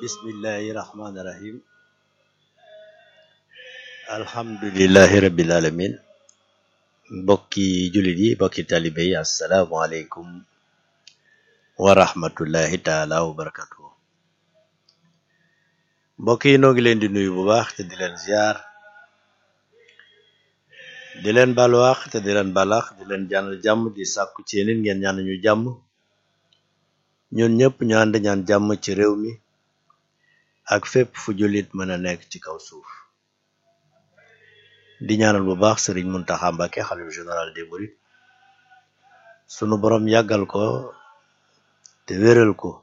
bismillahi rahmaani rahim alhamdulillahi rabbil alamin mbokki jullit yi mbokki talibe yi asalaamualeykum wa rahmatullahi taala wa barakatuhu mbokk yi noo ngi leen di nuyu bu baax te di leen ziar di leen balwaax te di leen balax di leen ñaanal jàmm di sàkku ci yéen ngeen ñaan ñu jàmm ñun ñëpp ñu ànd ñaan jàmm ci réew mi ak fépp fu jullit mën a nekk ci kaw suuf di ñaanal bu baax sëriñ Muntaxa Mbàkke xalif général des mourides sunu borom yàggal ko te wéral ko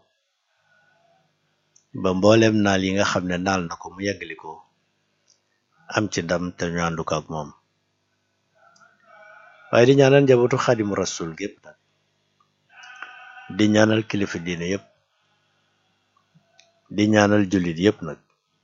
ba mboolem naal yi nga xam ne naal na ko mu yàggali ko am ci ndam te ñu àndu ko ak moom waaye di ñaanal njabootu xadimu rasul gépp nag di ñaanal kilifa diine yépp di ñaanal jullit yépp nag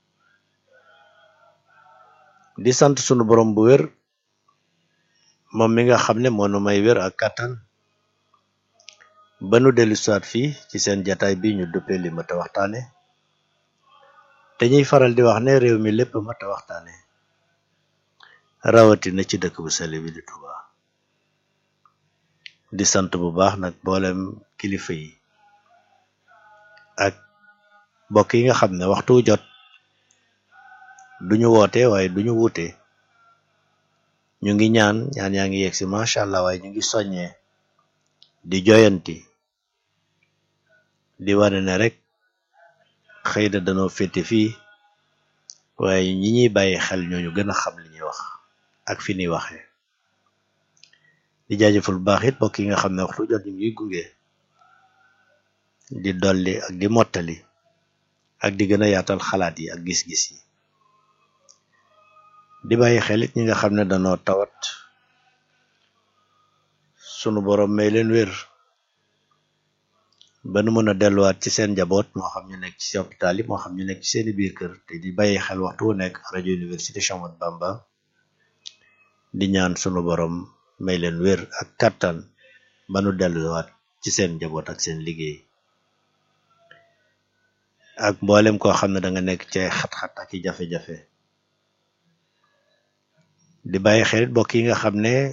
di sant sunu borom bu wér moom mi nga xam ne moo nu may wér ak kàttan ba nu dellu siwaat fii ci seen jataay bi ñu duppee li mat a waxtaane te ñuy faral di wax ne réew mi lépp mat a waxtaane rawatina ci dëkk bu sell bi di Tuuba di sant bu baax nag mboolem kilifa yi ak mbokk yi nga xam ne waxtu jot duñu woote waaye duñu wuute ñu ngi ñaan ñaan yaa ngi yegg si macha allah waaye ñu ngi soññee di joyanti di wane ne rek xëy na danoo féete fii waaye ñi ñuy bàyyi xel ñooñu gën a xam li ñuy wax ak fi ñuy waxee di jaajëfal bu baax it mbokk yi nga xam ne waxtu jot ñu ngi gunge di dolli ak di mottali ak di gën a yaatal xalaat yi ak gis-gis yi di bàyyi xel it ñi nga xam ne danoo tawat sunu borom may leen wér ba nu mën a delluwaat ci seen njaboot moo xam ñu nekk ci hôpital yi moo xam ñu nekk ci seeni biir kër te di bàyyi xel waxtu wu nekk rajo université Cheikh Ahmadou Bamba di ñaan sunu borom may leen wér ak kàttan ba nu delluwaat ci seen njaboot ak seen liggéey ak mboolem koo xam ne da nga nekk ci ay xat-xat ak i jafe-jafe di bàyyi xel mbokk yi nga xam ne